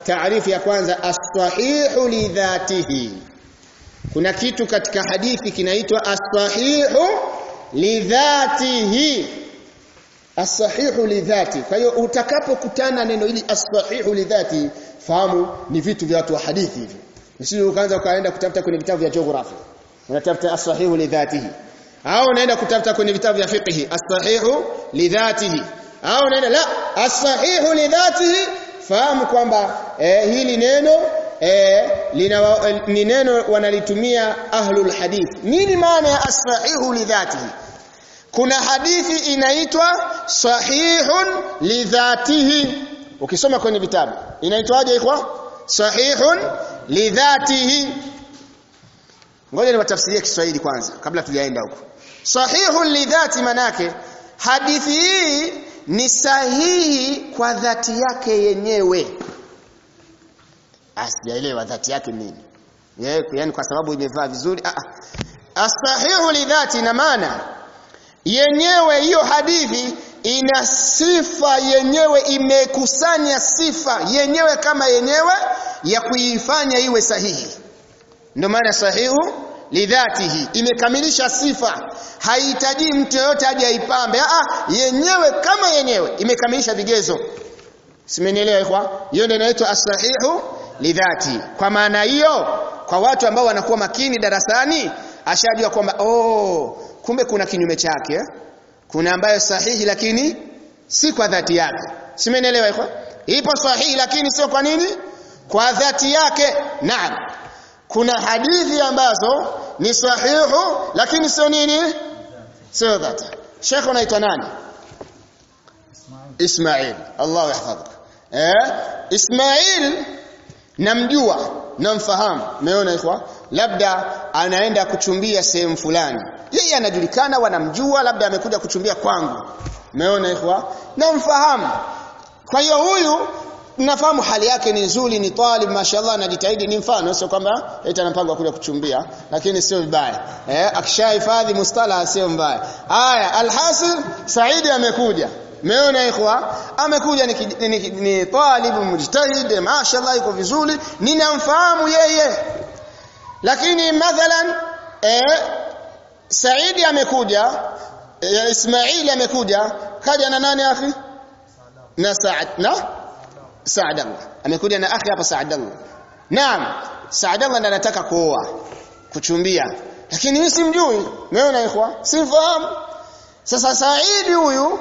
taarifu ya kwanza as-sahihu li dhatihi kuna kitu katika hadithi kinaitwa as-sahihu li dhatihi as-sahihu li dhati kwa hiyo utakapokutana neno hili as-sahihu li dhati fahamu ni vitu vya watu wa hadithi hivi usije ukaanza ukaenda kutafuta kwenye vitabu vya geography unatafuta as-sahihu li dhatihi au unaenda kutafuta kwenye vitabu vya fiqh as-sahihu li dhatihi au unaenda la as-sahihu li dhatihi fahamu kwamba eh, hili neno eh, lina ni neno wanalitumia ahlul hadith nini maana ya as-sahihu li dhatihi kuna hadithi inaitwa sahihun li dhatihi ukisoma kwenye vitabu inaitwaje ikhwa sahihun li dhatihi ngoja niwatafsirie Kiswahili kwanza kabla tujaenda huko sahihun li dhati manake hadithi hii ni sahihi kwa dhati yake yenyewe asijaelewa dhati yake nini yaani kwa sababu imevaa vizuri ah asahihu li dhati ina maana yenyewe hiyo hadithi ina sifa yenyewe imekusanya sifa yenyewe kama yenyewe ya kuifanya iwe sahihi ndio maana sahihu lidhatihi imekamilisha sifa haihitaji mtu yoyote aje aipambe ah yenyewe kama yenyewe imekamilisha vigezo simenielewa ikhwa hiyo ndio inaitwa as-sahihu lidhati kwa maana hiyo kwa watu ambao wanakuwa makini darasani ashajua kwamba oh kumbe kuna kinyume chake eh? kuna ambayo sahihi lakini si kwa dhati yake simenielewa ikhwa ipo sahihi lakini sio kwa nini kwa dhati yake naam kuna hadithi ambazo ni sahihu lakini sio nini sio dhati Sheikh unaitwa nani Ismail Allah yahfadhuk eh Ismail namjua namfahamu umeona ikhwa labda anaenda kuchumbia sehemu fulani yeye anajulikana wanamjua labda amekuja kuchumbia kwangu umeona ikhwa namfahamu kwa hiyo huyu nafahamu hali yake ni nzuri ni talib mashallah anajitahidi ni mfano sio kwamba eti anapanga kuja kuchumbia lakini sio vibaya eh akishahifadhi mustala sio mbaya haya alhasil saidi amekuja Meona ikhwa amekuja ni, ni, ni, ni talib mujtahid mashallah yuko vizuri ninamfahamu yeye lakini mathalan eh Saidi amekuja eh, Ismaili amekuja kaja na nani akhi na Saad na Saadallah amekuja na akhi hapa Saadallah naam Saadallah ndiye anataka kuoa kuchumbia lakini mimi simjui umeona ikhwa simfahamu sasa Saidi huyu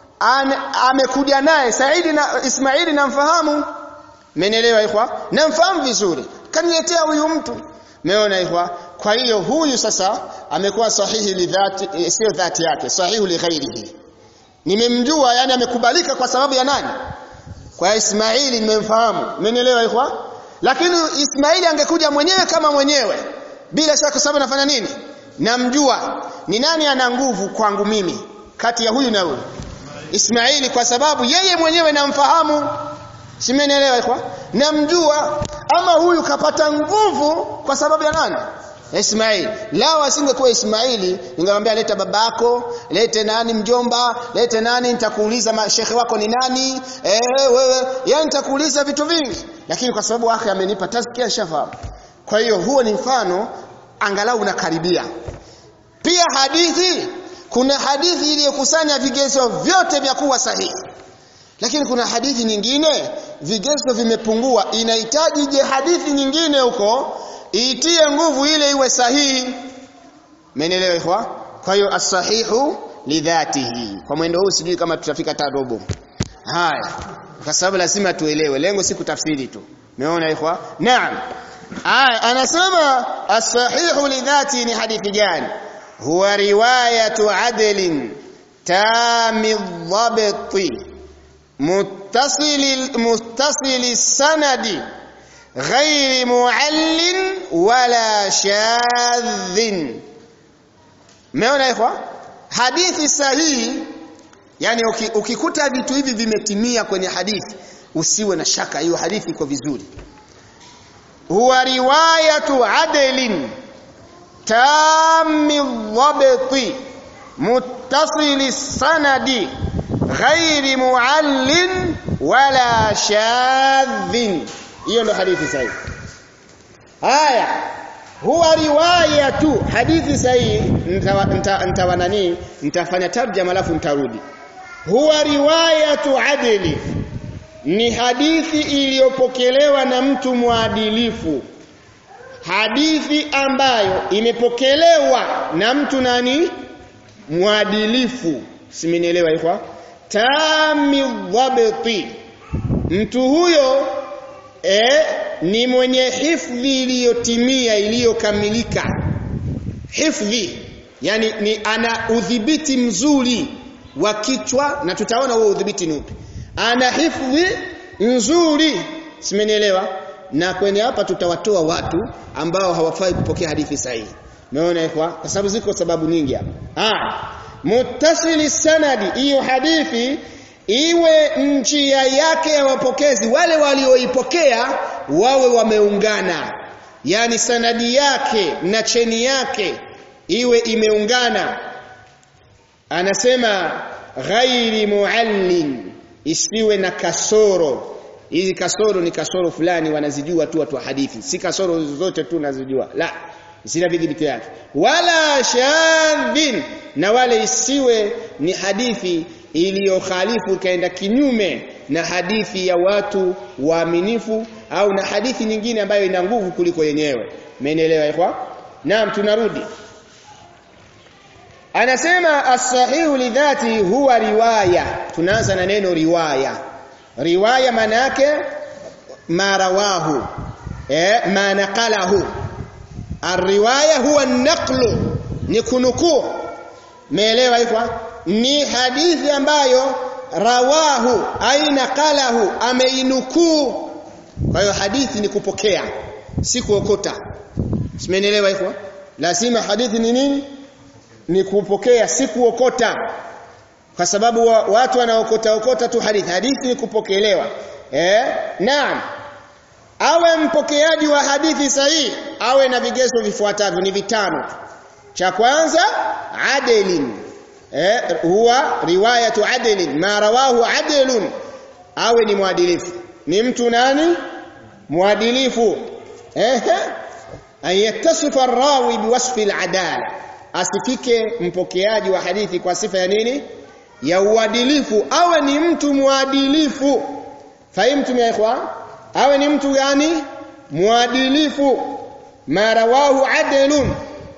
amekuja naye Saidi na Ismaili namfahamu Mmenielewa ikhwa namfahamu vizuri kaniletea huyu mtu Umeona ikhwa kwa hiyo huyu sasa amekuwa sahihi lidhati e, sio dhati yake sahihi li ghairihi nimemjua yani amekubalika kwa sababu ya nani kwa Ismaili nimemfahamu umenielewa ikhwa lakini Ismaili angekuja mwenyewe kama mwenyewe bila shaka sababu nafanya nini namjua ni nani ana nguvu kwangu mimi kati ya huyu na huyu Ismaili kwa sababu yeye mwenyewe namfahamu simenielewa ikhwa namjua ama huyu kapata nguvu kwa sababu ya nani Ismail lao asingekuwa Ismaili ningemwambia leta babako lete nani mjomba lete nani nitakuuliza shekhe wako ni nani eh wewe yani nitakuuliza vitu vingi lakini kwa sababu akhi amenipa tazkia shafahamu kwa hiyo huo ni mfano angalau unakaribia pia hadithi kuna hadithi iliyokusanya vigezo vyote vya kuwa sahihi lakini kuna hadithi nyingine vigezo vimepungua inahitaji je hadithi nyingine huko itie nguvu ile iwe sahihi menelewa ikhwa kwa hiyo as-sahihu lidhatihi kwa mwendo huu sijui kama tutafika hata robo haya kwa sababu lazima tuelewe lengo si kutafsiri tu umeona ikhwa naam haya anasema as-sahihu lidhati ni hadithi gani huwa riwayatu adlin tami dhabti متصل متصل السند غير معل ولا شاذ meona ikhwa hadithi sahihi yani ukikuta vitu hivi vimetimia kwenye hadithi usiwe na shaka hiyo hadithi iko vizuri huwa riwayatu adlin tammi dhabti muttasili sanadi ghairi muallin wala shadhin hiyo ndo hadithi sahihi haya huwa riwaya tu hadithi sahihi nitawa nani nitafanya tarjama alafu nitarudi huwa riwayatu adli ni hadithi iliyopokelewa na mtu mwadilifu hadithi ambayo imepokelewa na mtu nani mwadilifu simenielewa hivyo tami dhabti mtu huyo eh, ni mwenye hifdhi iliyotimia iliyokamilika hifdhi yani ni ana udhibiti mzuri wa kichwa na tutaona huo udhibiti ni upi ana hifdhi nzuri simenielewa na kwenye hapa tutawatoa watu ambao hawafai kupokea hadithi sahihi umeona ikwa kwa sababu ziko sababu nyingi hapa ah muttasili sanadi hiyo hadithi iwe njia yake ya wapokezi wale walioipokea wawe wameungana yani sanadi yake na cheni yake iwe imeungana anasema ghairi muallin isiwe na kasoro hizi kasoro ni kasoro fulani wanazijua tu watu wa hadithi si kasoro zote tu nazijua la zina vidhibiti yake wala shadhin na wale isiwe ni hadithi iliyokhalifu ikaenda kinyume na hadithi ya watu waaminifu au na hadithi nyingine ambayo ina nguvu kuliko yenyewe umeelewa ikhwa naam tunarudi anasema as-sahihu lidhati huwa riwaya tunaanza na neno riwaya riwaya maana yake marawahu eh ma naqalahu ar-riwaya huwa an-naqlu ni kunukuu meelewa hivyo ni hadithi ambayo rawahu aina qalahu ameinukuu kwa hiyo hadithi ni kupokea si kuokota simenielewa hivyo lazima hadithi ni nini ni kupokea si kuokota kwa sababu wa, watu wanaokota okota tu hadithi hadithi ni kupokelewa eh naam awe mpokeaji wa hadithi sahihi awe na vigezo vifuatavyo ni vitano cha kwanza adilin eh huwa riwayatu adilin ma rawahu adilun awe ni mwadilifu ni mtu nani mwadilifu eh an yattasifa ar-rawi biwasfi al-adala asifike mpokeaji wa hadithi kwa sifa ya nini ya uadilifu awe ni mtu mwadilifu fahimtum ya ikhwa awe ni mtu gani mwadilifu ma rawahu adilun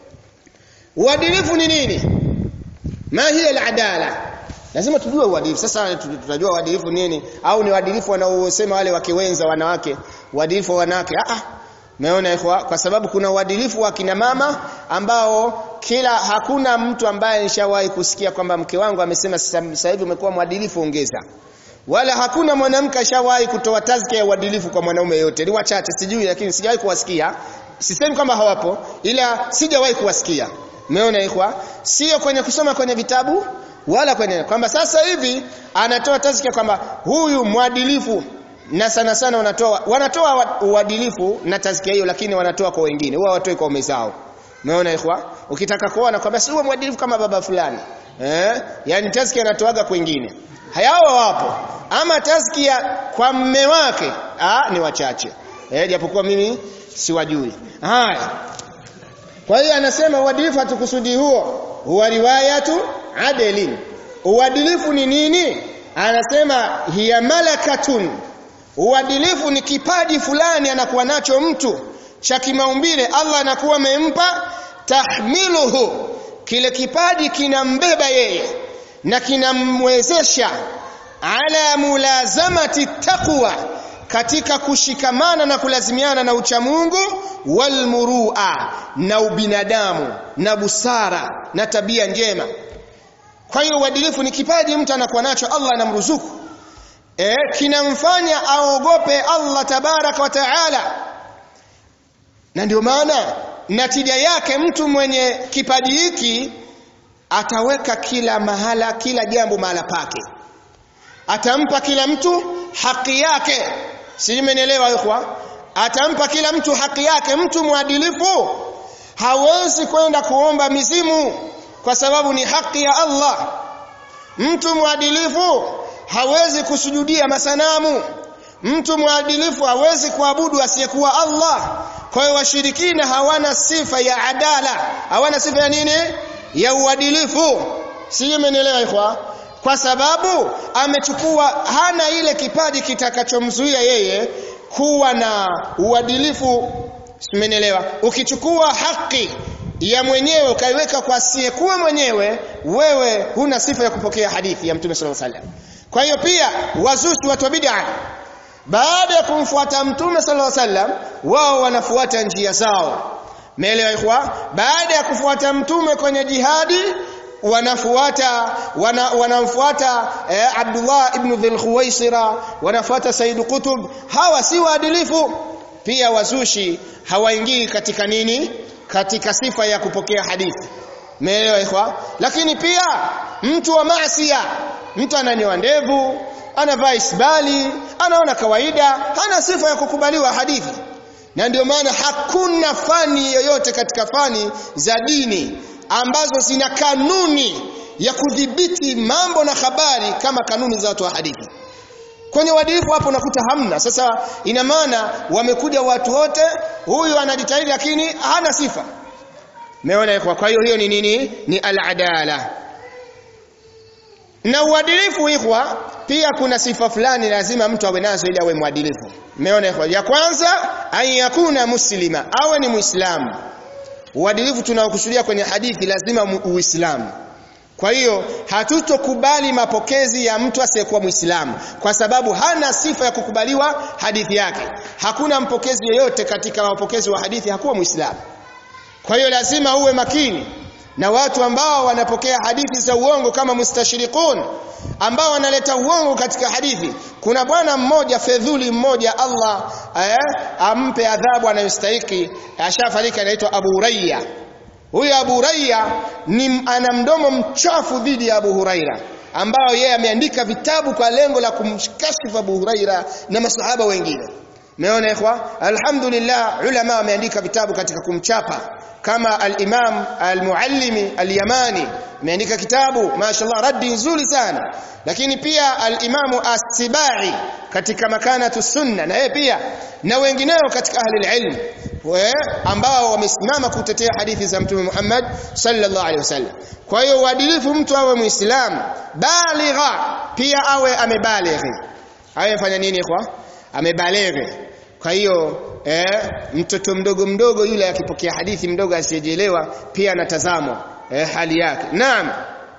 uadilifu ni nini ma hiya al-adala lazima tujue uadilifu sasa tutajua uadilifu nini au ni uadilifu wanaosema wale wake wenza wanawake uadilifu wa wanawake ah ah Umeona ikhwa kwa sababu kuna uadilifu wa kina mama ambao kila hakuna mtu ambaye nishawahi kusikia kwamba mke wangu amesema sasa hivi umekuwa mwadilifu ongeza. Wala hakuna mwanamke ashawahi kutoa tazkia ya uadilifu kwa mwanaume yote. Ni wachache sijui lakini sijawahi kuwasikia. Sisemi kwamba hawapo ila sijawahi kuwasikia. Umeona ikhwa? Sio kwenye kusoma kwenye vitabu wala kwenye kwamba sasa hivi anatoa tazkia kwamba huyu mwadilifu na sana sana wanatoa wanatoa uadilifu na tazkia hiyo lakini wanatoa kwa wengine huwa watoi kwa umezao umeona ikhwa ukitaka kuona kwamba si huwa mwadilifu kama baba fulani eh yani tazkia anatoaga kwa wengine hayao wapo ama tazkia kwa mme wake ah ni wachache eh japokuwa mimi siwajui haya kwa hiyo anasema uadilifu hatukusudi huo huwa riwayatu adilin uadilifu ni nini anasema hiya malakatun Uadilifu ni kipaji fulani anakuwa nacho mtu cha kimaumbile Allah anakuwa amempa tahmiluhu kile kipaji kinambeba yeye na kinamwezesha ala mulazamati taqwa katika kushikamana na kulazimiana na uchamungu walmurua na ubinadamu na busara na tabia njema kwa hiyo uadilifu ni kipaji mtu anakuwa nacho Allah anamruzuku eh kinamfanya aogope Allah tabaraka wa taala na ndio maana natija yake mtu mwenye kipaji hiki ataweka kila mahala kila jambo mahala pake atampa kila mtu haki yake si mmenielewa ikhwa atampa kila mtu haki yake mtu mwadilifu hawezi kwenda kuomba mizimu kwa sababu ni haki ya Allah mtu mwadilifu hawezi kusujudia masanamu mtu mwadilifu hawezi kuabudu asiyekuwa Allah kwa hiyo washirikina hawana sifa ya adala hawana sifa ya nini ya uadilifu sije mmenielewa ikhwa kwa sababu amechukua hana ile kipaji kitakachomzuia yeye kuwa na uadilifu mmenielewa ukichukua haki ya mwenyewe ukaiweka kwa asiyekuwa mwenyewe wewe huna sifa ya kupokea hadithi ya mtume sallallahu alaihi wasallam kwa hiyo pia wazushi watu wa bid'a baada ya kumfuata mtume sallallahu alaihi wasallam wao wanafuata njia zao meelewa ikhwa baada ya kufuata mtume kwenye jihadi wanafuata wana, wanamfuata eh, Abdullah ibn Dhul Khuwaisira wanafuata Said Qutb hawa si waadilifu pia wazushi hawaingii katika nini katika sifa ya kupokea hadithi meelewa ikhwa lakini pia mtu wa maasiya mtu ananyoa ndevu anavaa isbali anaona kawaida hana sifa ya kukubaliwa hadithi na ndio maana hakuna fani yoyote katika fani za dini ambazo zina kanuni ya kudhibiti mambo na habari kama kanuni za watu wa hadithi kwenye uadilifu hapo unakuta hamna sasa ina maana wamekuja watu wote huyu anajitahidi lakini hana sifa meona kwa hiyo hiyo ni nini ni al-adala na uadilifu ikhwa pia kuna sifa fulani lazima mtu awe nazo ili awe mwadilifu umeona ikhwa ya kwanza an yakuna muslima awe ni muislamu uadilifu tunaokusudia kwenye hadithi lazima uislamu kwa hiyo hatutokubali mapokezi ya mtu asiyekuwa Muislamu kwa sababu hana sifa ya kukubaliwa hadithi yake. Hakuna mpokezi yeyote katika wapokezi wa hadithi hakuwa Muislamu. Kwa hiyo lazima uwe makini na watu ambao wanapokea hadithi za uongo kama mustashriqun ambao wanaleta uongo katika hadithi. Kuna bwana mmoja fedhuli mmoja Allah eh, ampe adhabu anayostahili ashafariki anaitwa Abu Hurayya Huyu Abu Huraira ni ana mdomo mchafu dhidi ya Abu Huraira ambao yeye ameandika vitabu kwa lengo la kumkashifu Abu Huraira na masahaba wengine. Umeona ikhwa? Alhamdulillah ulama wameandika vitabu katika kumchapa kama al-Imam al-Muallimi al-Yamani ameandika kitabu mashaallah raddi nzuri sana lakini pia al-Imamu as-Sibai katika makanatu sunna na yeye pia na wengineo katika ahli al-ilm ambao wamesimama kutetea hadithi za Mtume Muhammad sallallahu alaihi wasallam. Kwa hiyo uadilifu mtu awe Muislamu baligha pia awe amebalighi. Awe fanya nini kwa? Amebalighi. Kwa hiyo eh, mtoto mdogo mdogo yule akipokea hadithi mdogo asiyejelewa pia anatazamwa eh, hali yake. Naam.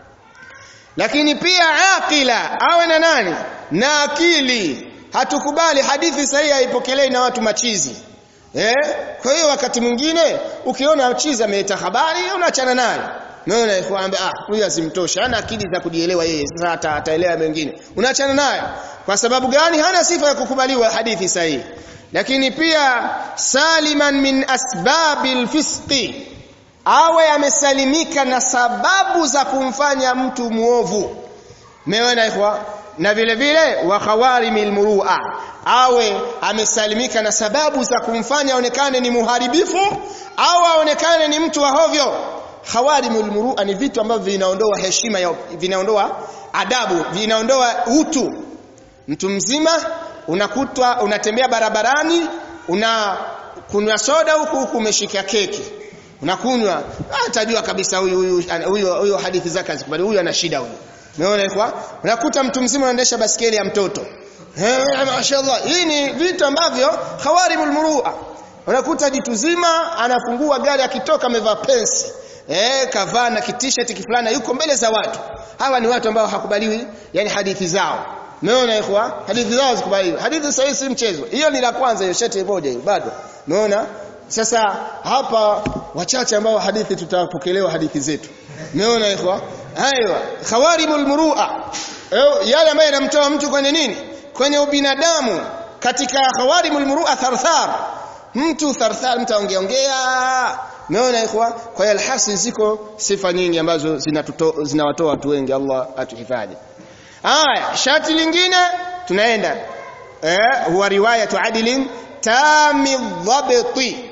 Lakini pia aqila awe na nani? Na akili. Hatukubali hadithi sahihi haipokelewi na watu machizi. Eh? Kwa hiyo wakati mwingine ukiona chiza ameleta habari unaachana naye. Unaona ikwambia ah huyu asimtosha hana akili za kujielewa yeye sasa ataelewa mengine. Unaachana naye. Kwa sababu gani hana sifa ya kukubaliwa hadithi sahihi. Lakini pia saliman min asbabil fisqi awe amesalimika na sababu za kumfanya mtu muovu. Umeona ikhwa? na vile vile wa khawarimil murua awe amesalimika na sababu za kumfanya aonekane ni muharibifu au aonekane ni mtu wa hovyo khawarimul murua ni vitu ambavyo vinaondoa heshima ya vinaondoa adabu vinaondoa utu mtu mzima unakutwa unatembea barabarani una kunywa soda huku huku umeshika keki unakunywa atajua kabisa huyu huyu huyu huyu hadithi zake hazikubali huyu ana shida huyu Umeona kwa? Unakuta mtu mzima anaendesha basikeli ya mtoto. Eh, mashaallah. Hii ni vitu ambavyo khawarimul murua. Unakuta jitu zima anafungua gari akitoka amevaa pensi. Eh, kavaa na t-shirt kifulana yuko mbele za watu. Hawa ni watu ambao hakubaliwi yani hadithi zao. Umeona ikhwa? Hadithi zao zikubaliwi. Hadithi sahihi si mchezo. Hiyo ni la kwanza hiyo shati moja hiyo bado. Umeona? Sasa hapa wachache ambao hadithi tutapokelewa hadithi zetu. Umeona ikhwa? Aiwa, khawarimul murua. Yale ambayo yanamtoa mtu kwenye nini? Kwenye ubinadamu. Katika khawarimul murua tharthar. Mtu tharthar mtu aongeongea. Umeona ikhwa? Kwa hiyo alhasil ziko sifa nyingi ambazo zinawatoa watu wengi Allah atuhifadhi. Aya, shati lingine tunaenda. Eh, huwa riwayatu adilin tami dhabti.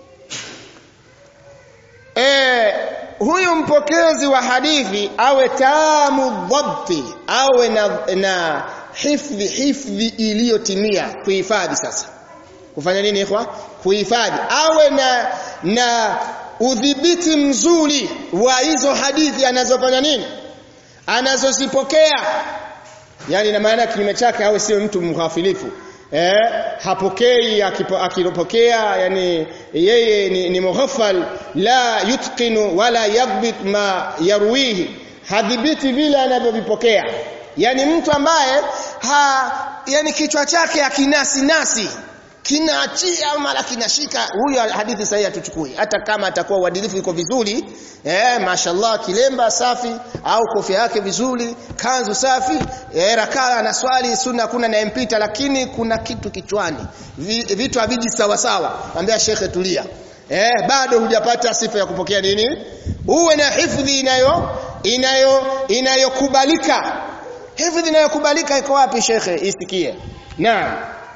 Eh, huyu mpokezi wa hadithi awe tamu dhabti awe na, na hifdhi hifdhi iliyotimia kuhifadhi sasa kufanya nini ikhwa kuhifadhi awe na na udhibiti mzuri wa hizo hadithi anazofanya nini anazozipokea yani na maana kinyume chake awe sio mtu mghafilifu eh hapokei akilopokea yani yeye ni, ni mughafal la yutqinu wala yadbit ma yarwihi hadhibiti vile anavyovipokea yani mtu ambaye ha yani kichwa chake akinasi nasi kinaachia mara kinashika huyo hadithi sahihi hatuchukui hata kama atakuwa uadilifu iko vizuri eh mashallah kilemba safi au kofia yake vizuri kanzu safi eh rakaa na swali sunna kuna nayempita lakini kuna kitu kichwani vitu haviji sawa sawa ambia shekhe tulia eh bado hujapata sifa ya kupokea nini uwe na hifdhi inayo inayo inayokubalika hifdhi inayokubalika iko wapi shekhe isikie naam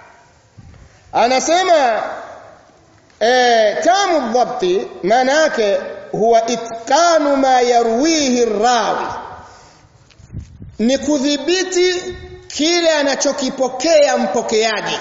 anasema eh tamu dhabti maana yake huwa itkanu ma yarwihi rawi ni kudhibiti kile anachokipokea mpokeaji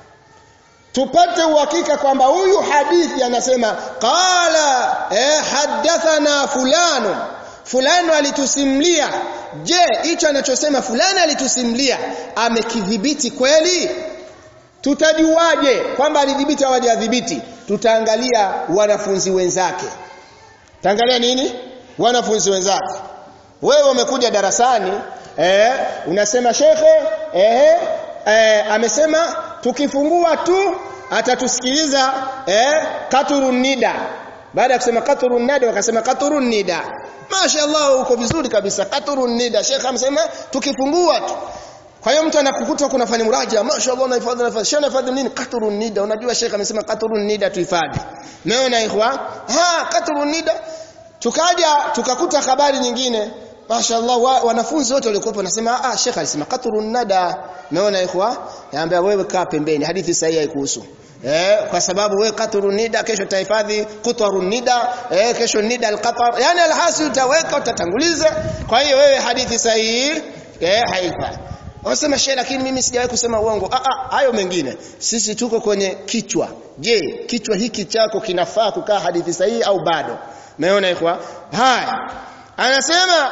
tupate uhakika kwamba huyu hadithi anasema qala eh hadathana fulano fulano alitusimlia je hicho anachosema fulani alitusimlia amekidhibiti kweli tutajuaje kwamba alidhibiti au hajadhibiti tutaangalia wanafunzi wenzake taangalia nini wanafunzi wenzake wewe umekuja darasani eh unasema shekhe eh, eh amesema tukifungua tu atatusikiliza eh katurun nida baada ya kusema katurun nida wakasema katurun nida mashaallah uko vizuri kabisa katurun nida shekhe amesema tukifungua tu kwa hiyo mtu anakukuta kunafanya muraja mashaallah unahifadhi nafasi shana hifadhi nini qatrun nida unajua sheikh amesema qatrun nida tuhifadhi umeona ikhwa ha qatrun nida tukaja tukakuta habari nyingine mashaallah wa, wanafunzi wote walikuwa wanasema ah sheikh alisema qatrun nada umeona ikhwa naambia wewe kaa pembeni hadithi sahihi haikuhusu Eh, kwa sababu wewe qatrun nida kesho tahifadhi qutarun nida eh, kesho nida alqatar yani alhasi utaweka utatanguliza kwa hiyo wewe hadithi sahihi eh haifai Wasema shehe lakini mimi sijawahi kusema uongo. Ah ah hayo mengine. Sisi tuko kwenye kichwa. Je, kichwa hiki chako kinafaa kukaa hadithi sahihi au bado? Umeona ikhwa? Haya. Anasema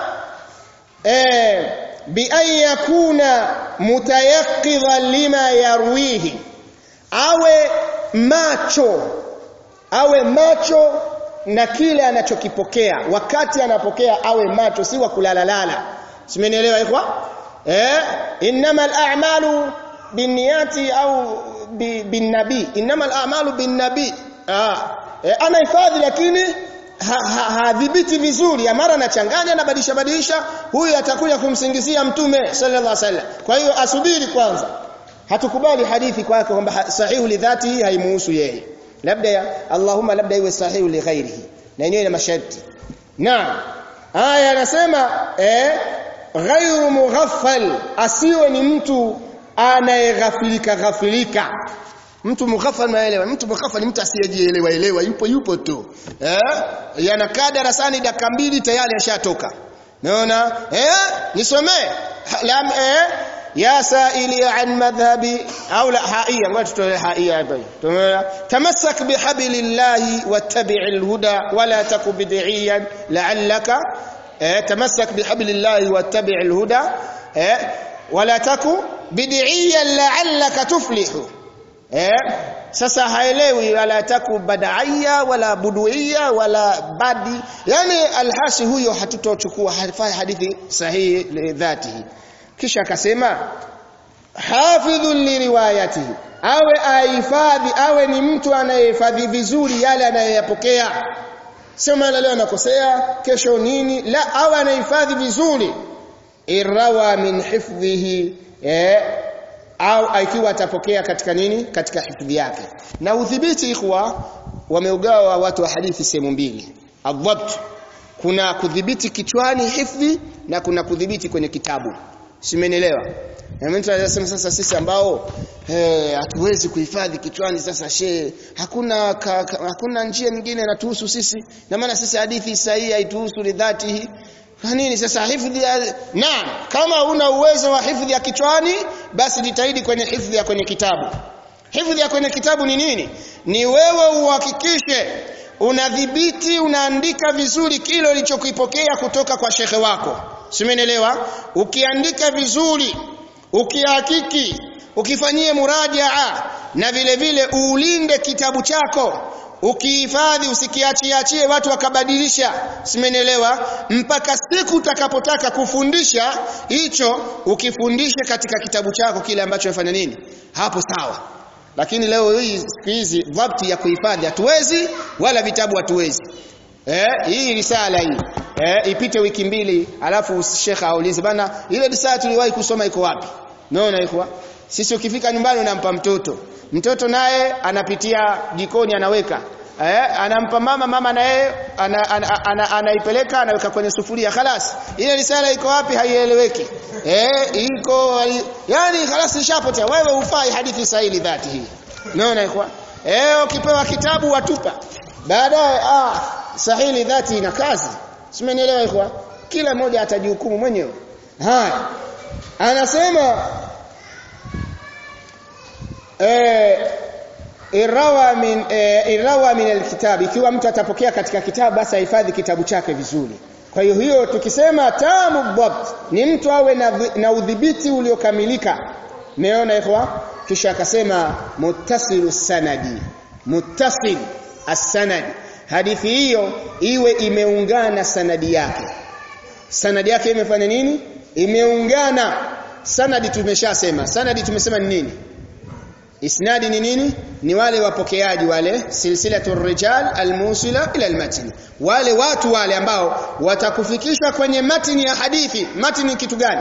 eh bi an yakuna mutayaqqidhan lima yarwihi. Awe macho. Awe macho na kile anachokipokea. Wakati anapokea awe macho si wa kulalalala. Simenielewa ikhwa? eh innamal a'malu binniyati au binnabi innamal a'malu binnabi ah eh, ana hifadhi lakini hadhibiti ha, ha, vizuri mara anachanganya anabadilisha badilisha huyu atakuja kumsingizia mtume sallallahu alaihi wasallam kwa hiyo asubiri kwanza hatukubali hadithi kwake kwamba sahihu lidhati haimuhusu yeye labda ya Allahumma labda iwe sahihu li ghairihi na yenyewe ina masharti naam haya anasema eh ghairu mughaffal asiwe ni mtu anayeghafilika ghafilika mtu mughaffal maelewa mtu mughaffal ni mtu asiyejielewa elewa yupo yupo tu eh yanakaa darasani dakika mbili tayari ashatoka naona eh nisomee lam eh ya saili an madhhabi au la haia ngoja tutoe haia hapa tumeona tamassak bihablillahi wattabi'il huda wala taku bid'iyan la'allaka eh, tamassak bihablillahi wattabi'il huda eh, wala taku bid'iyan la'allaka tuflihu eh, sasa haelewi wala taku badaiya wala buduiya wala badi yani alhasi huyo hatutochukua hafai hadithi sahihi lidhatihi kisha akasema hafidhun liriwayatihi awe ahifadhi awe ni mtu anayehifadhi vizuri yale anayoyapokea sio maana leo anakosea kesho nini la awe anahifadhi vizuri irawa min hifdhihi eh, au ikiwa atapokea katika nini katika hifadhi yake na udhibiti ikhwa wameugawa watu wa hadithi sehemu mbili adhabt kuna kudhibiti kichwani hifdhi na kuna kudhibiti kwenye kitabu simenielewa na mtu anasema sasa sisi ambao eh hatuwezi kuhifadhi kichwani sasa she hakuna ka, ka, hakuna njia nyingine inatuhusu sisi na maana sisi hadithi sahihi haituhusu lidhatihi na nini sasa hifadhi ya naam kama una uwezo wa hifadhi ya kichwani basi jitahidi kwenye hifadhi ya kwenye kitabu hifadhi ya kwenye kitabu ni nini ni wewe uhakikishe unadhibiti unaandika vizuri kile ulichokipokea kutoka kwa shekhe wako simenielewa ukiandika vizuri ukihakiki ukifanyie murajaa na vile vile uulinde kitabu chako ukihifadhi usikiachiachie watu wakabadilisha simenielewa mpaka siku utakapotaka kufundisha hicho ukifundishe katika kitabu chako kile ambacho umefanya nini hapo sawa lakini leo hii siku hizi dhabti ya kuhifadhi hatuwezi wala vitabu hatuwezi eh hii risala hii eh ipite wiki mbili alafu shekha aulize bana ile risala tuliwahi kusoma iko wapi naona iko sisi ukifika nyumbani unampa mtoto mtoto naye anapitia jikoni anaweka eh anampa mama mama naye ana, ana, ana, anaipeleka anaweka kwenye sufuria khalas ile risala iko wapi haieleweki eh iko yani khalas ishapotea wewe ufai hadithi sahihi dhati hii unaona iko eh ukipewa kitabu watupa baadaye ah sahihi dhati ina kazi simenielewa iko kila mmoja atajihukumu mwenyewe haya anasema eh irawa min eh, irawa min alkitab ikiwa mtu atapokea katika kitabu basi ahifadhi kitabu chake vizuri kwa hiyo hiyo tukisema tamu dhabt ni mtu awe na, na udhibiti uliokamilika meona ikhwa kisha akasema muttasilu sanadi muttasil as-sanad hadithi hiyo iwe imeungana sanadi yake sanadi yake imefanya nini imeungana sanadi tumeshasema sanadi tumesema ni nini isnadi ni nini ni wale wapokeaji wale silsilatu rijal almusila ila almatn wale watu wale ambao watakufikishwa kwenye matini ya hadithi matini kitu gani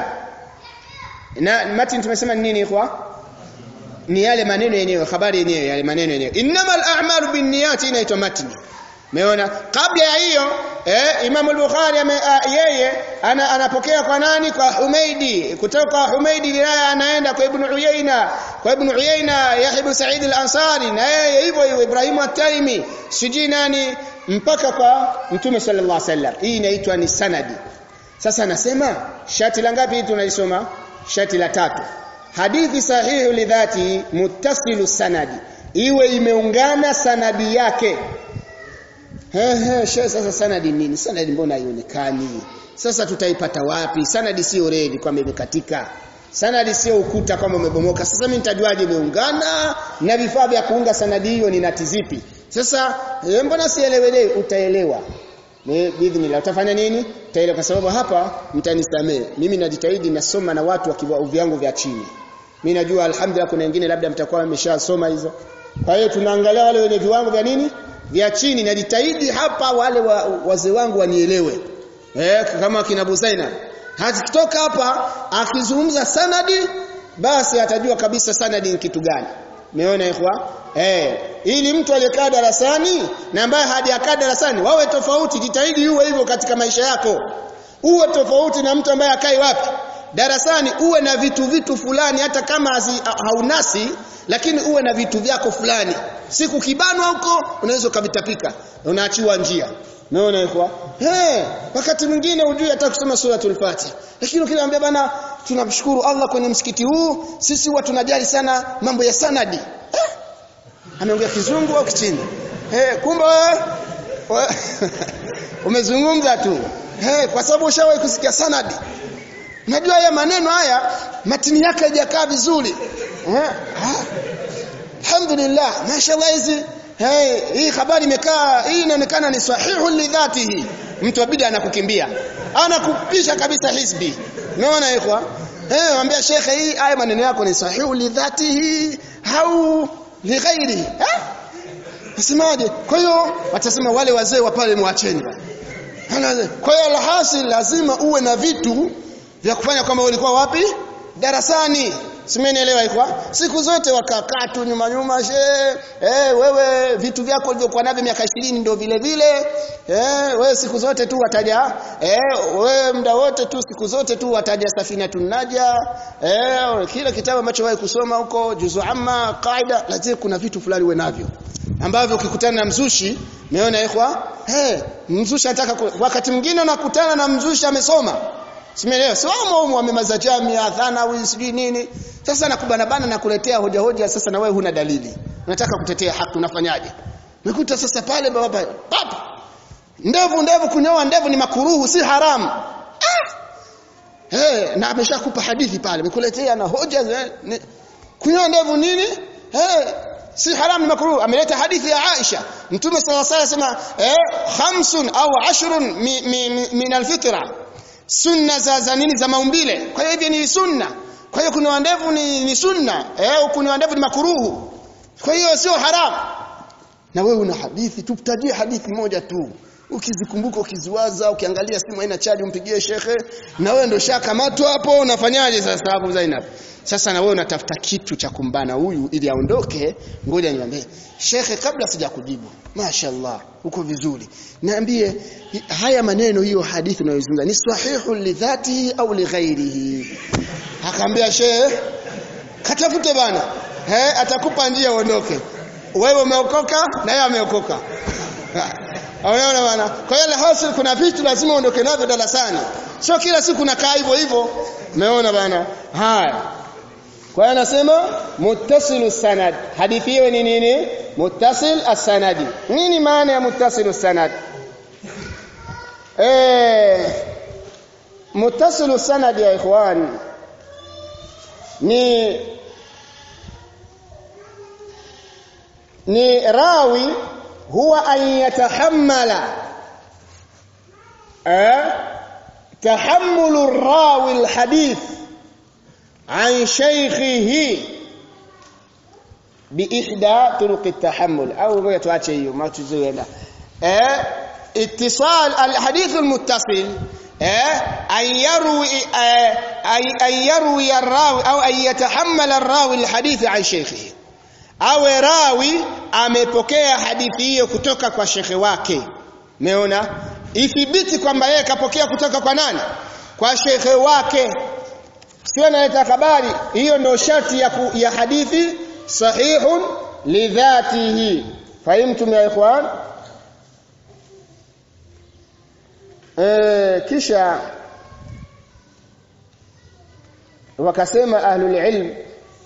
na matini tumesema ni nini ikhwa ni yale maneno yenyewe habari yenyewe yale maneno yenyewe innamal a'malu binniyati inaitwa matini Umeona? Kabla ya hiyo eh, Imam al-Bukhari uh, yeye ana, anapokea kwa nani? Kwa Humaidi. Kutoka kwa Humaidi wilaya anaenda kwa Ibn Uyayna. Kwa Ibn Uyayna Yahya ibn Sa'id al-Ansari na yeye hivyo hivyo Ibrahim at-Taimi. Sijui nani mpaka kwa Mtume sallallahu alaihi wasallam. Hii inaitwa ni sanadi. Sasa anasema shati la ngapi tunalisoma? Shati la tatu. Hadithi sahihu lidhati muttasilu sanadi. Iwe imeungana sanadi yake Ehe, sasa sanadi nini? Sanadi mbona haionekani? Sasa tutaipata wapi? Sanadi sio reli kwamba imekatika. Sanadi sio ukuta kwamba umebomoka. Sasa mimi nitajuaje imeungana na vifaa vya kuunga sanadi hiyo ni nati zipi? Sasa e, mbona sielewele? Utaelewa. Ni bidhnillah utafanya nini? Utaelewa kwa sababu hapa mtanisamee. Mimi najitahidi nasoma na watu wa kiwango vyangu vya chini. Mimi najua alhamdulillah kuna wengine labda mtakuwa mmeshasoma hizo. Kwa hiyo tunaangalia wale wenye viwango vya nini? vya chini najitahidi hapa wale wa, wazee wangu wanielewe eh kama kina Busaina hakitoka hapa akizungumza sanadi basi atajua kabisa sanadi ni kitu gani umeona ikhwa eh ili mtu aliyekaa darasani na ambaye hajakaa darasani wawe tofauti jitahidi uwe hivyo katika maisha yako uwe tofauti na mtu ambaye akai wapi darasani uwe na vitu vitu fulani hata kama hazi, haunasi lakini uwe na vitu vyako fulani siku kibanwa huko unaweza ukavitapika unaachiwa njia umeona iko eh wakati mwingine ujui hata kusoma suratul fatiha lakini ukiniambia bana tunamshukuru Allah kwenye msikiti huu sisi huwa tunajali sana mambo ya sanadi eh? ameongea kizungu au kichini eh kumbe umezungumza tu eh kwa sababu ushawahi kusikia sanadi Unajua haya maneno haya matini yake haijakaa vizuri. Eh? Alhamdulillah, mashallah hizi hey, hii habari imekaa hii inaonekana ni sahihu lidhatihi. Mtu abidi anakukimbia. Anakupisha kabisa hizbi. Unaona ikhwa? Eh, mwambia shekhe hii haya maneno yako ni sahihu lidhatihi au lighairi. Eh? Nasemaje? Kwa hiyo watasema wale wazee wa pale muacheni. Kwa hiyo alhasil lazima uwe na vitu vya kufanya kama ulikuwa wapi darasani Simenielewa ikwa? Siku zote wakakaa tu nyuma nyuma she, eh wewe vitu vyako ulivyokuwa navyo miaka 20 ndio vile vile. Eh wewe siku zote tu wataja eh wewe muda wote tu siku zote tu wataja safina tunaja. Eh kila kitabu ambacho wewe kusoma huko juzu amma qaida lazima kuna vitu fulani uwe navyo ambavyo ukikutana na mzushi umeona ikhwa eh mzushi anataka wakati mwingine unakutana na mzushi amesoma Simeelewa. Si wao wao wamemaza jamia thanawi sijui nini. Sasa nakubana bana na kuletea hoja hoja sasa na wewe huna dalili. Unataka kutetea haki unafanyaje? Umekuta sasa pale baba papa. Ndevu ndevu kunyoa ndevu ni makuruhu si haramu. Ah! Eh, na ameshakupa hadithi pale. Amekuletea na hoja eh, kunyoa ndevu nini? Eh, si haram ni makruh ameleta hadithi ya Aisha Mtume sallallahu alayhi wasallam eh khamsun au ashrun mi, mi, mi, min alfitra sunna za za nini za maumbile kwa hiyo hivi ni sunna kwa hiyo kuna ndevu ni, ni sunna eh kuna ndevu ni makruhu kwa hiyo sio haram na wewe una hadithi tutajie hadithi moja tu ukizikumbuka ukiziwaza ukiangalia simu haina chaji umpigie shekhe na wewe ndio shakamatwa hapo unafanyaje sasa hapo Zainab sasa na wewe unatafuta kitu cha kumbana huyu ili aondoke ngoja niambie shekhe kabla sijakujibu mashaallah uko vizuri niambie haya maneno hiyo hadithi unayozungumza ni sahihu lidhatihi au lighairihi akaambia shehe katafute bana eh atakupa njia uondoke wewe umeokoka na yeye ameokoka Unaona bana? Kwa hiyo hasil kuna vitu lazima uondoke navyo darasani. Sio kila siku nakaa hivyo hivyo. Umeona bana? Haya. Kwa hiyo anasema muttasilu sanad. Hadithi hiyo ni nini? Muttasil as-sanadi. Nini maana ya muttasilu sanad? Eh muttasilu sanad ya ikhwan ni ni rawi huwa an yatahammala eh tahammulu rawi alhadith عن شيخه بإحدى طرق التحمل أو ما يتواجه ما تزوينا اه اتصال الحديث المتصل اه أن يروي اه أن يروي الراوي أو أن يتحمل الراوي الحديث عن شيخه أو راوي amepokea hadithi hiyo kutoka kwa shekhe wake umeona ithibiti kwamba yeye kapokea kutoka kwa nani kwa shekhe wake sio analeta habari hiyo ndio sharti ya, ku, ya hadithi sahihun lidhatihi fahimtum ya ikhwan e, kisha wakasema ahlul ilm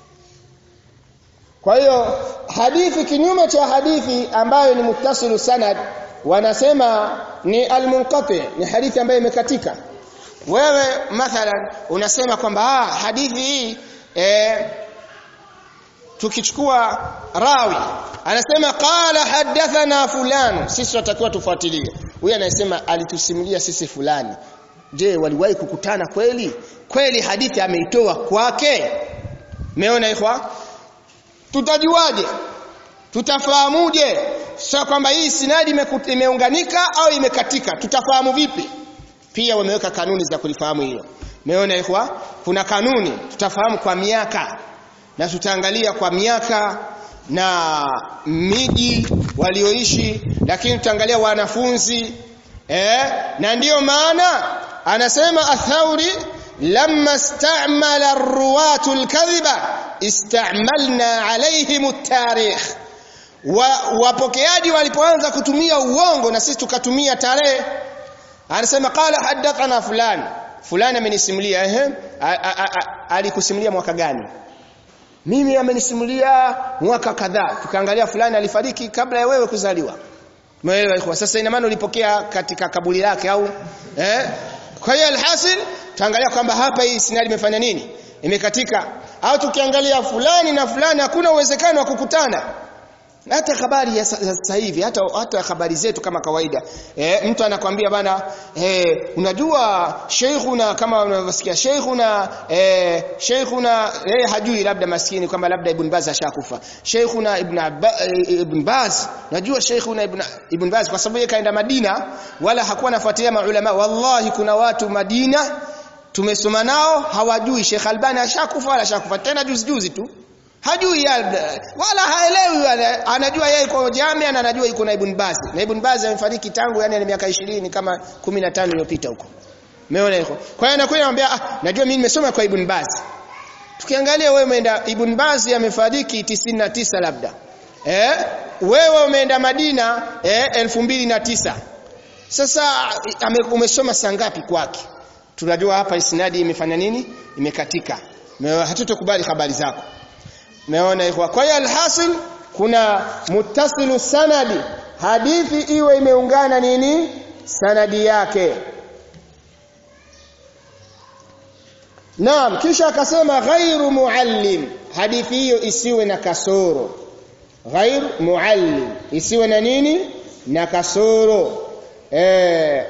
kwa hiyo hadithi kinyume cha hadithi ambayo ni muttasilu sanad wanasema ni almunqati ni hadithi ambayo imekatika wewe mathalan unasema kwamba ah hadithi hii eh tukichukua rawi anasema qala hadathana fulani sisi tunatakiwa tufuatilie huyu anasema alitusimulia sisi fulani je waliwahi kukutana kweli kweli hadithi ameitoa kwake meona ikhwa tutajuaje tutafahamuje sio kwamba hii sinadi imeunganika au imekatika tutafahamu vipi pia wameweka kanuni za kulifahamu hilo umeona ikhwa kuna kanuni tutafahamu kwa miaka na tutaangalia kwa miaka na miji walioishi lakini tutaangalia wanafunzi eh na ndiyo maana anasema athauri lamma istamala ar-ruwatu al-kadhiba istamalna alaihim at-tarikh wa, wapokeaji walipoanza kutumia uongo na sisi tukatumia tarehe anasema qala hadathana fulani fulani amenisimulia ehe alikusimulia mwaka gani mimi amenisimulia mwaka kadhaa tukaangalia fulani alifariki kabla ya wewe kuzaliwa umeelewa ikhwa sasa ina maana ulipokea katika kaburi lake au eh kwa hiyo alhasil tuangalia kwamba hapa hii sinali imefanya nini imekatika au tukiangalia fulani na fulani hakuna uwezekano wa kukutana hata habari ya sasa hivi hata hata habari zetu kama kawaida e, mtu anakwambia bana e, unajua sheikhuna kama unavyosikia sheikhuna e, sheikhuna yeye hajui labda maskini kwamba labda ibn Baz ashakufa sheikhuna ibn Abba, e, ibn Baz najua sheikhuna ibn ibn Baz kwa sababu yeye kaenda Madina wala hakuwa anafuatilia maulama wallahi kuna watu Madina tumesoma nao hawajui Sheikh Albani ashakufa wala ashakufa tena juzi juzi tu hajui ya, wala haelewi wala anajua yeye yuko Jamia na anajua yuko na Ibn Baz na Ibn Baz amefariki tangu yani miaka 20 kama 15 iliyopita huko umeona hiko kwa hiyo anakuja anambia ah najua mimi nimesoma kwa Ibn Baz tukiangalia wewe umeenda Ibn Baz amefariki 99 labda eh wewe umeenda Madina eh 2009 sasa ame, umesoma saa ngapi kwake tunajua hapa isnadi imefanya nini imekatika hatutokubali habari zako Umeona ikhwa. Kwa hiyo alhasil kuna muttasilu sanadi. Hadithi iwe imeungana nini? Sanadi yake. Naam, kisha akasema ghairu muallim. Hadithi hiyo isiwe na kasoro. Ghair muallim. Isiwe na nini? Na kasoro. Eh.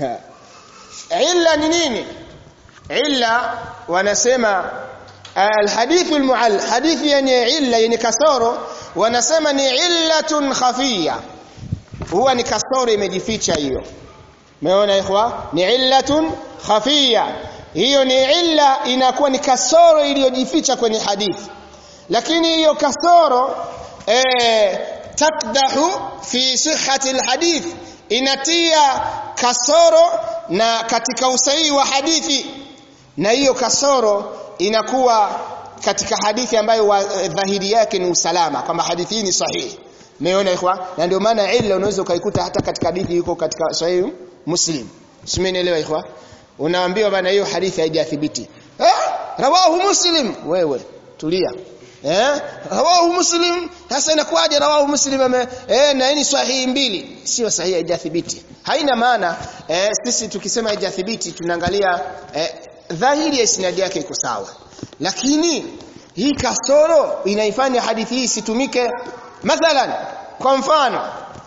Illa ni nini? Illa wanasema الحديث المعل حديث yenye illa yenye kasoro wanasema ni illatun khafiya huwa ni kasoro imejificha hiyo umeona ikhwa ni illatun khafiya hiyo ni illa inakuwa ni kasoro iliyojificha kwenye hadithi lakini hiyo kasoro eh takdahu fi sihhati alhadith inatia kasoro na katika usahihi wa hadithi na hiyo kasoro inakuwa katika hadithi ambayo wa, dhahiri yake ni usalama kwamba hadithi hii ni sahihi umeona ikhwa na ndio maana illa unaweza ukaikuta hata katika hadithi yuko katika sahihi muslim simenielewa ikhwa unaambiwa bana hiyo hadithi haijathibiti eh rawahu muslim wewe tulia eh rawahu muslim sasa inakuwaje rawahu muslim ame eh na ni sahihi mbili sio sahihi haijathibiti haina maana eh, sisi tukisema haijathibiti tunaangalia eh, dhahiri ya isnadi yake iko sawa lakini hii kasoro inaifanya hadithi hii isitumike mathalan kwa mfano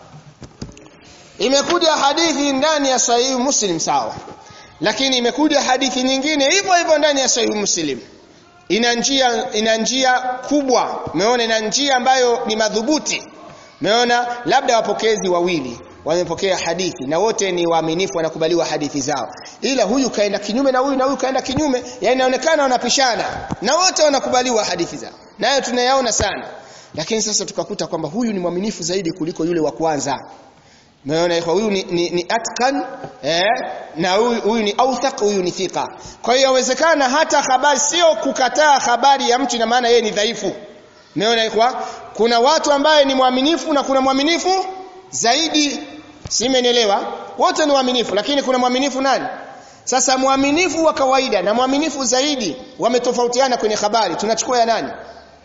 imekuja hadithi ndani ya sahihi muslim sawa lakini imekuja hadithi nyingine hivyo hivyo ndani ya sahihi muslim ina njia ina njia kubwa umeona ina njia ambayo ni madhubuti umeona labda wapokezi wawili wamepokea hadithi na wote ni waaminifu wanakubaliwa hadithi zao ila huyu kaenda kinyume na huyu na huyu kaenda kinyume yani inaonekana wanapishana na wote wanakubaliwa hadithi zao nayo tunayaona sana lakini sasa tukakuta kwamba huyu ni mwaminifu zaidi kuliko yule wa kwanza Umeona kwa huyu ni, ni, ni atkan eh, na huyu, huyu ni authaq huyu ni thika. Kwa hiyo yawezekana hata habari sio kukataa habari ya mtu na maana yeye ni dhaifu. Umeona kwa kuna watu ambaye ni mwaminifu na kuna mwaminifu zaidi. Simenielewa? Wote ni waaminifu lakini kuna mwaminifu nani? Sasa mwaminifu wa kawaida na mwaminifu zaidi wametofautiana kwenye habari. Tunachukua ya nani?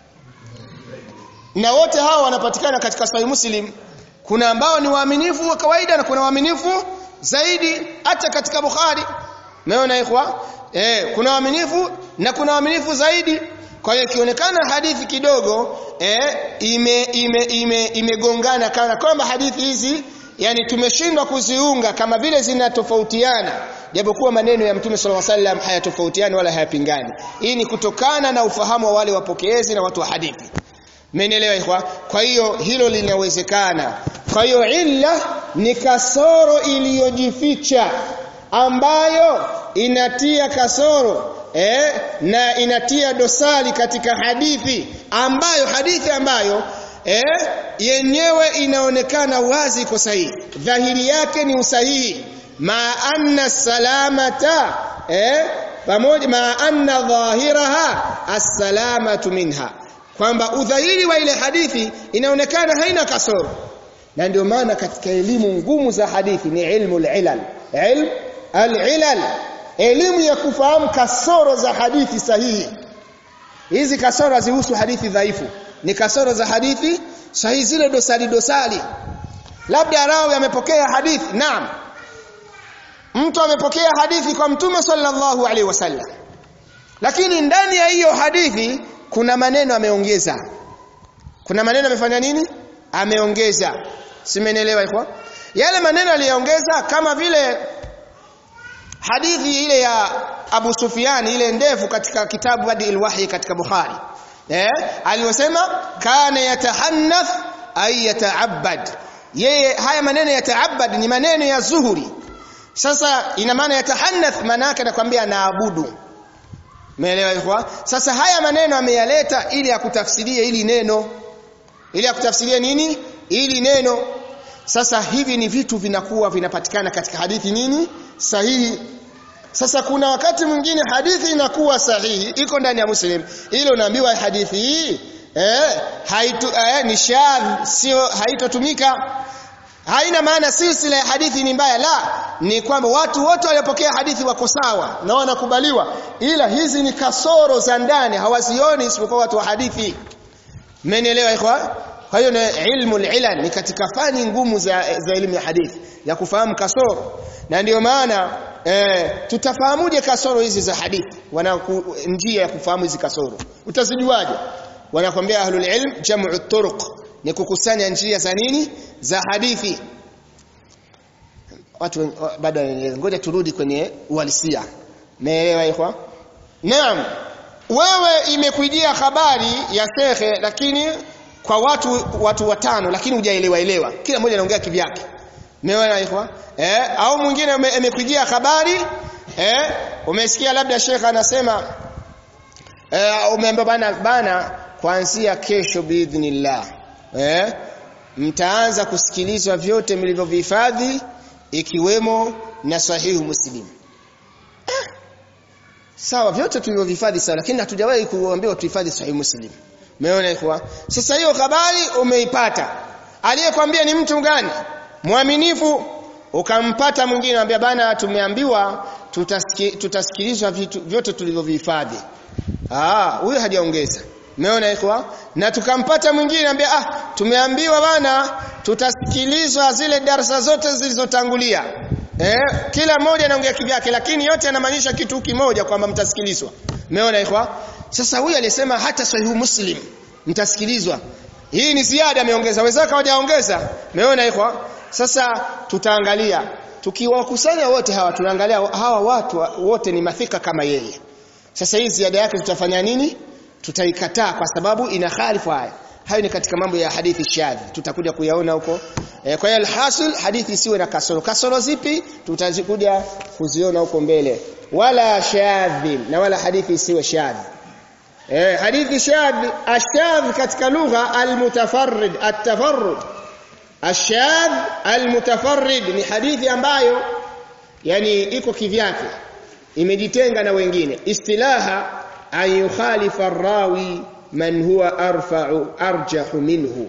Na wote hao wanapatikana katika Sahih Muslim kuna ambao ni waaminifu wa kawaida na kuna waaminifu zaidi hata katika Bukhari umeona ikhwa eh kuna waaminifu na kuna waaminifu zaidi kwa hiyo ikionekana hadithi kidogo eh ime ime ime imegongana kana kwamba hadithi hizi yani tumeshindwa kuziunga kama vile zinatofautiana japokuwa maneno ya Mtume صلى الله عليه وسلم hayatofautiani wala hayapingani hii ni kutokana na ufahamu wa wale wapokezi na watu wa hadithi Mmenielewa ikhwa? Kwa hiyo hilo linawezekana. Kwa hiyo illa ni kasoro iliyojificha ambayo inatia kasoro eh, na inatia dosari katika hadithi ambayo hadithi ambayo eh, yenyewe inaonekana wazi iko sahihi. Dhahiri yake ni usahihi. Ma anna salamata eh, pamoja ma anna dhahiraha as-salamatu minha kwamba udhahiri wa ile hadithi inaonekana haina kasoro na ndio maana katika elimu ngumu za hadithi ni ilmu al-ilal ilm al-ilal elimu ya kufahamu kasoro za hadithi sahihi hizi kasoro hazihusu hadithi dhaifu ni kasoro za hadithi sahihi zile dosari dosari labda rawi amepokea hadithi naam mtu amepokea hadithi kwa mtume sallallahu alaihi wasallam lakini ndani ya hiyo hadithi kuna maneno ameongeza kuna maneno amefanya nini ameongeza simenielewa iko yale maneno aliyoongeza kama vile hadithi ile ya Abu Sufyan ile ndefu katika kitabu Badil Wahyi katika Bukhari eh aliyosema kana yatahannath ay yata'abbad yeye haya maneno yata'abbad ni maneno ya Zuhuri sasa ina maana yatahannath maana yake anakuambia naabudu Umeelewa ikhwa? Sasa haya maneno ameyaleta ili akutafsirie ili neno. Ili akutafsirie nini? Ili neno. Sasa hivi ni vitu vinakuwa vinapatikana katika hadithi nini? Sahihi. Sasa kuna wakati mwingine hadithi inakuwa sahihi iko ndani ya Muslim. Ile unaambiwa hadithi hii eh haitu eh, ni shadh sio haitotumika haina maana silsila ya hadithi ni mbaya la ni kwamba watu wote waliopokea hadithi wako sawa na wanakubaliwa ila hizi ni kasoro za ndani hawazioni isipokuwa watu wa hadithi mmenielewa ikhwa kwa hiyo na ilmu ilal ni katika fani ngumu za, za elimu ya hadithi ya kufahamu kasoro na ndio maana eh, tutafahamuje kasoro hizi za hadithi wana njia ya kufahamu hizi kasoro utazijuaje wanakwambia ahlul ilm jam'u turuq ni kukusanya njia za nini za hadithi watu bado ngoja turudi kwenye uhalisia naelewa ikhwa naam wewe imekujia habari ya shekhe lakini kwa watu watu watano lakini hujaelewa elewa kila mmoja anaongea kivyake umeona ikhwa eh au mwingine imekujia habari eh umesikia labda shekhe anasema eh umeambiwa bana bana kuanzia kesho biidhnillah eh mtaanza kusikilizwa vyote mlivyovihifadhi ikiwemo na sahihu muslim eh, sawa vyote tulivyovihifadhi sawa lakini hatujawahi kuambiwa tuhifadhi sahihu muslim umeona ikhwa sasa hiyo habari umeipata aliyekwambia ni mtu gani mwaminifu ukampata mwingine anambia bana tumeambiwa tutasiki, tutasikilizwa vitu vyote tulivyovihifadhi ah huyo hajaongeza Umeona ikhwa? Na tukampata mwingine anambia ah tumeambiwa bana tutasikilizwa zile darasa zote zilizotangulia. Eh kila mmoja anaongea kivyake lakini yote yanamaanisha kitu kimoja kwamba mtasikilizwa. Umeona ikhwa? Sasa huyu alisema hata sahihu Muslim mtasikilizwa. Hii ni ziada ameongeza. Wenzake hawajaongeza. Umeona ikhwa? Sasa tutaangalia tukiwakusanya wote hawa tunaangalia hawa watu wote ni mathika kama yeye. Sasa hii ziada yake tutafanya nini? tutaikataa kwa sababu ina khalifu haya hayo ni katika mambo ya hadithi shadhi tutakuja kuyaona huko e, kwa hiyo alhasil hadithi isiwe na kasoro kasoro zipi tutazikuja kuziona huko mbele wala shadhi na wala hadithi isiwe shadhi e, hadithi shadhi ashadh katika lugha almutafarrid atafarrud ashadh almutafarrid ni hadithi ambayo yani iko kivyake imejitenga na wengine istilaha an yukhalifa arrawi man huwa arfa'u arjahu minhu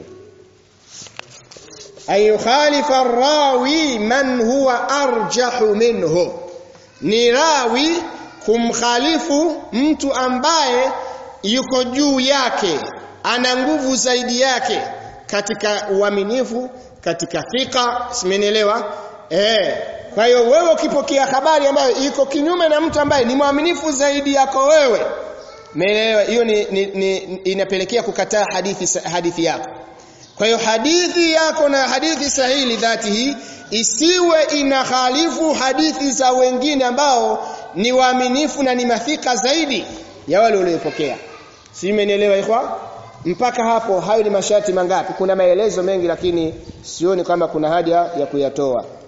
an yukhalifa arrawi man huwa arjahu minhu ni rawi kumkhalifu mtu ambaye yuko juu yake ana nguvu zaidi yake katika uaminifu katika thika simenielewa eh kwa hiyo wewe ukipokea habari ambayo iko kinyume na mtu ambaye ni mwaminifu zaidi yako wewe Umeelewa? Hiyo ni, ni, ni inapelekea kukataa hadithi hadithi yako. Kwa hiyo hadithi yako na hadithi sahihi dhati hii isiwe inahalifu hadithi za wengine ambao ni waaminifu na ni mathika zaidi ya wale waliopokea. Si umenielewa ikhwa? Mpaka hapo hayo ni masharti mangapi? Kuna maelezo mengi lakini sioni kama kuna haja ya kuyatoa.